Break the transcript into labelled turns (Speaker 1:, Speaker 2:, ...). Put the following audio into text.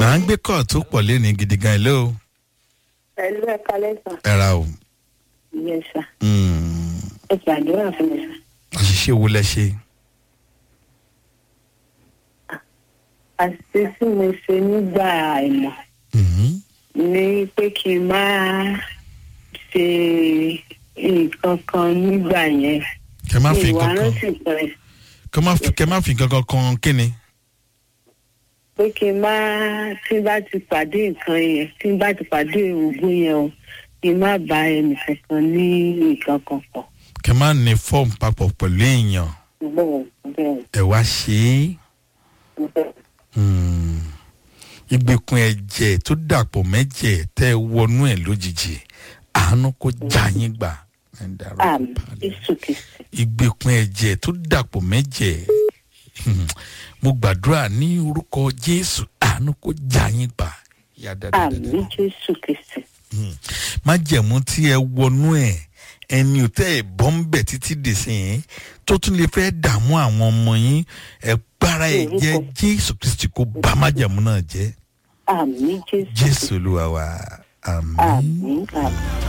Speaker 1: à ń gbé kọ́ tó pọ̀ léni gidi gan ilé o
Speaker 2: pẹ̀lú ẹ̀ka lẹ́sà
Speaker 1: ẹ ra o
Speaker 2: ìyẹn sà
Speaker 1: Mm,
Speaker 2: ẹ gbàdúrà fún mi sà.
Speaker 1: àṣìṣe wo lẹ ṣe
Speaker 2: àti tí mo ṣe nígbà àìmọ̀
Speaker 1: Mhm.
Speaker 2: ni pé kí n máa ṣe nǹkan kan nígbà yẹn
Speaker 1: kẹ má fi
Speaker 2: ìwà
Speaker 1: nǹkan kan
Speaker 2: rántí pẹ̀lẹ́
Speaker 1: kẹ má fi kẹ má fi nǹkan kan kan kíni
Speaker 2: pé kí n máa tí n bá ti pàdé nǹkan yẹn tí n bá ti pàdé òògùn yẹn o kí n má bá ẹnì kankan ní nǹkan kan pọ̀.
Speaker 1: kẹ má ní fọ́ọ̀mù papọ̀ pẹ̀lú èèyàn
Speaker 2: bẹ́ẹ̀ bẹ́ẹ̀
Speaker 1: ẹ wá ṣe é
Speaker 2: bẹ́ẹ̀.
Speaker 1: Mm. ìgbèkùn ẹ̀jẹ̀ tó dàpọ̀ mẹ́jẹ̀ tẹ́ ẹ wọnú ẹ̀ lójijì àánú kó já yín gbà ẹ dàrú
Speaker 2: àmì
Speaker 1: balẹ̀.
Speaker 2: jésù kìsì
Speaker 1: ìgbèkùn ẹ̀jẹ̀ tó dàpọ̀ mẹ́jẹ̀ mo gbàdúrà ní orúkọ jésù àánú kó já yín gbà yá dáadáa
Speaker 2: àmì jésù kìsì
Speaker 1: májẹ̀mú tí ẹ wọnú ẹ̀ ẹni ò tẹ́ ẹ bọ́ ń bẹ̀ títí dìsìn tó tún lè fẹ́ dààmú àwọn ọmọ yín ẹ gbára ẹ jẹ́ jésù kristi kó bá májẹ̀mú náà jẹ́
Speaker 2: àmì jésù
Speaker 1: jésù olúwa wa àmín.
Speaker 2: àmì àmì.